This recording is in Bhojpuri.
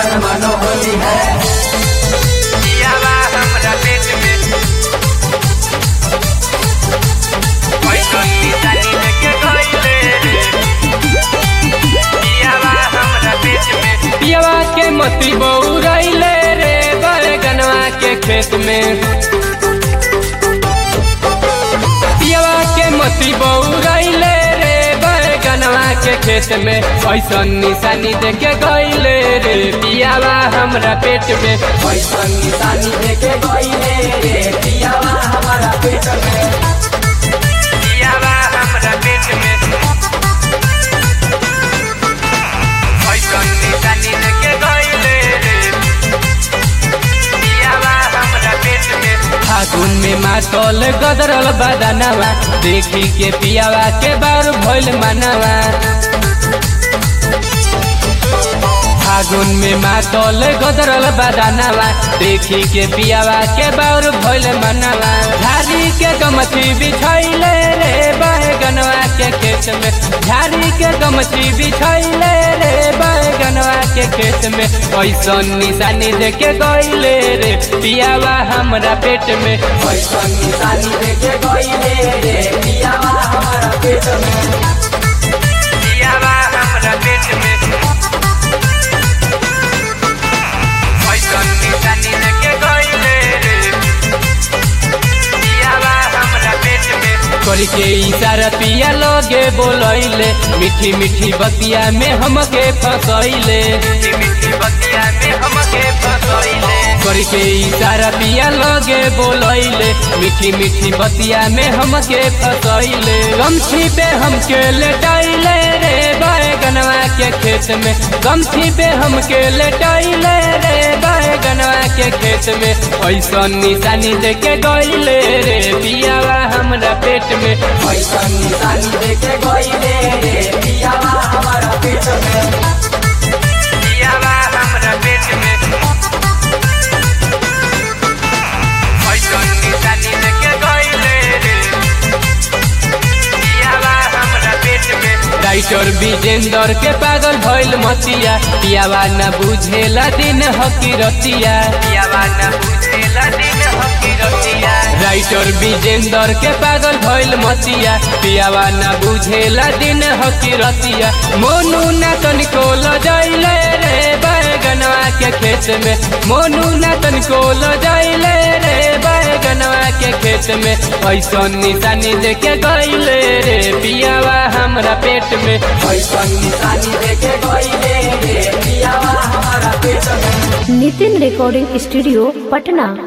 मन मानो होली है पियावा हमरा पेट में पैसन निशानी लेके गइले रे पियावा हमरा पेट में पियवा के मती बउरैले रे बैगनवा के खेत में पियवा के मती बउरैले रे बैगनवा के खेत में ऐसन निशानी देके गइले रे पियावा हमरा पेट में पैसन निशानी देके गइले रे पियावा हमारा पेट में पियावा हमरा पेट में पैसन निशानी लेके गइले रे पियावा हमरा पेट में फागुन में मातल गदरल बदनवा देखी के पियावा के बार भइल मनवा फागुन में मातल गदरल बदनवा देखी के पियावा के बार भइल मनवा झाड़ी के गमछी बिछैले रे बैगनवा के खेत में झाड़ी के गमछी बिछैले रे बैगनवा के खेत में ऐसन निशानी देके गइले रे पियावा हमरा पेट में पैसन निशानी देके गइले रे पियावा हमारा पेट में पियावा हमरा पेट में पैसन निशानी लेके गइले रे पियावा हमरा पेट में करी के इशारा पिया लगे बोलैले मीठी मीठी बतिया में हमके फसैले मीठी मीठी बतिया में हमके फसैले करी के इशारा पिया लगे बोलैले मीठी मीठी बतिया में हमके फसैले गमछी पे हमके लेटाइले रे बैगनवा के खेत में गमछी पे हमके लेटाइले रे बैगनवा के खेत में ऐसन निशानी देके गइले रे पियावा हमरा पेट में पैसन निशानी देके गइले रे पियावा हमारा पेट में पियावा हमरा पेट में पैसन निशानी लेके गइले रे पियावा हमरा पेट में राइटर विजेंदर के पागल भइल मतिया पियावा न बुझेला दिन हकीरतिया पियावा न बुझेला दिन हकीरतिया राइटर विजेंदर के पागल भइल मतिया पियावा न बुझेला दिन हकीरतिया मोनू न तनिको लजैले रे बैगनवा के खेत में मोनू न तनिको लजैले रे बैगनवा के खेत में ऐसन निशानी देके गइले रे पियावा हमरा पेट में पैसन निशानी देके गइले रे पियावा हमारा पेट में नितिन रिकॉर्डिंग स्टूडियो पटना